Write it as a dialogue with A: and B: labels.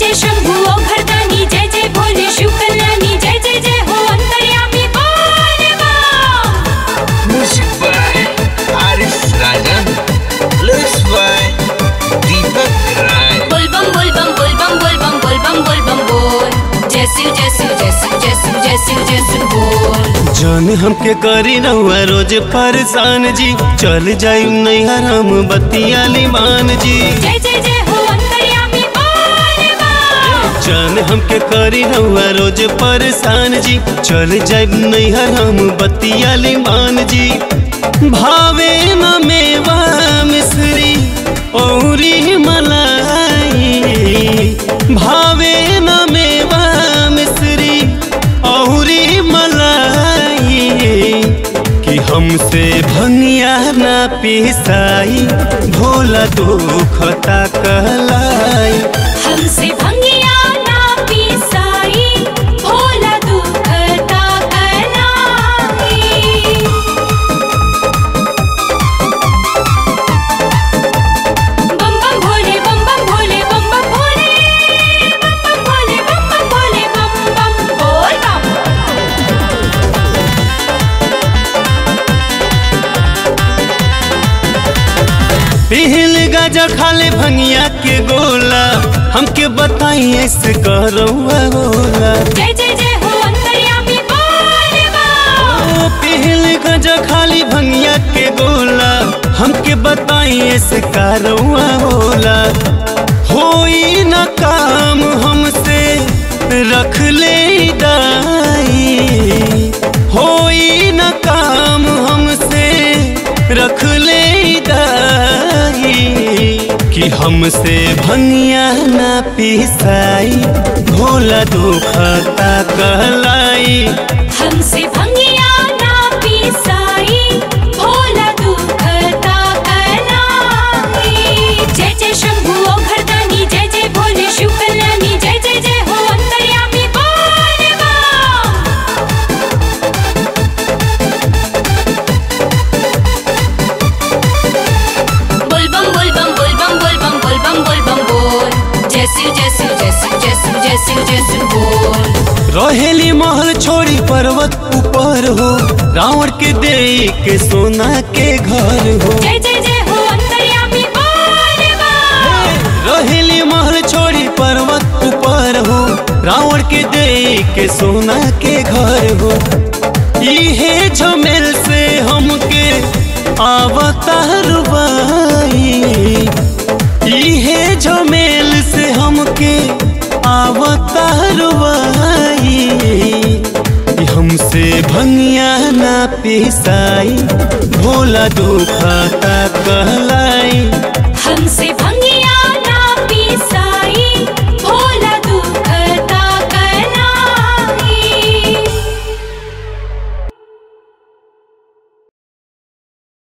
A: जय शंभु ओ घरदानी जय जय भोले शिव कल्याणी जय जय जय हो अंतर्यामी बोल बम
B: Music by Aris Rajan. Lyrics by Deepak Rai.
A: बोल बम बोल बम बोल बम बोल बम बोल बम बोल बम बोल जय शिव जय शिव जय शिव जय शिव जय शिव जय शिव बोल
C: जान हमके करी रहुआ रोज परेशान जी चल जाई नैहर हम बतियाली मान जी
A: जय जय जय हो अंतर्यामी बोल बम
C: जान हमके करी रहुआ रोज परेशान जी चल जाई नैहर हम बतियाली मान जी भावे न मेवा मिश्री औरी मलाई भावे न मेवा मिश्री औरी मलाई कि हमसे भंगिया ना पिसाई भोला दुखता कहलाई
A: हमसे भंगिया ना पिसाई भोला दुखता कलाई बम बम भोले बम बम भोले बम बम भोले बम बम भोले बम बम भोले बम बम बोल बम
C: पिहल गाजा खाले भंगिया के गोला हमके बताई ऐसे करौआ होला
A: जय जय जय हो अंतर्यामी बोल बम
C: ओ पिहल गाजा खाली भंगिया के गोला हमके बताई ऐसे करौआ होला होई न काम हमसे रख ले दाई होई न काम हमसे रख ले दाई कि हमसे भंगिया ना पिसाई भोला दुखता कहलाई
A: हमसे भंगिया ना पिसाई भोला दुखता कलाई जय जय शंभु ओ घरदानी जय जय भोले शिव कल्याणी जय जय जय हो अंतर्यामी बोल बम बोल बम बोल बम बोल बम बोल बम बोल बम बोल बम बोल जय शिव जय शिव जय शिव जय शिव जय शिव जय शिव बोल
C: रहेली महल छोड़ी पर्वत ऊपर हो रावण के दे के सोना के घर हो
A: जय जय जय हो अंतर्यामी बोल बम
C: रहेली महल छोड़ी पर्वत ऊपर हो रावण के दे के सोना के घर हो इहे झमेल से हमके आवता रुबाई इहे झमेल से हमके आवता रुबाई हमसे भंगिया ना पिसाई भोला दुखता कहला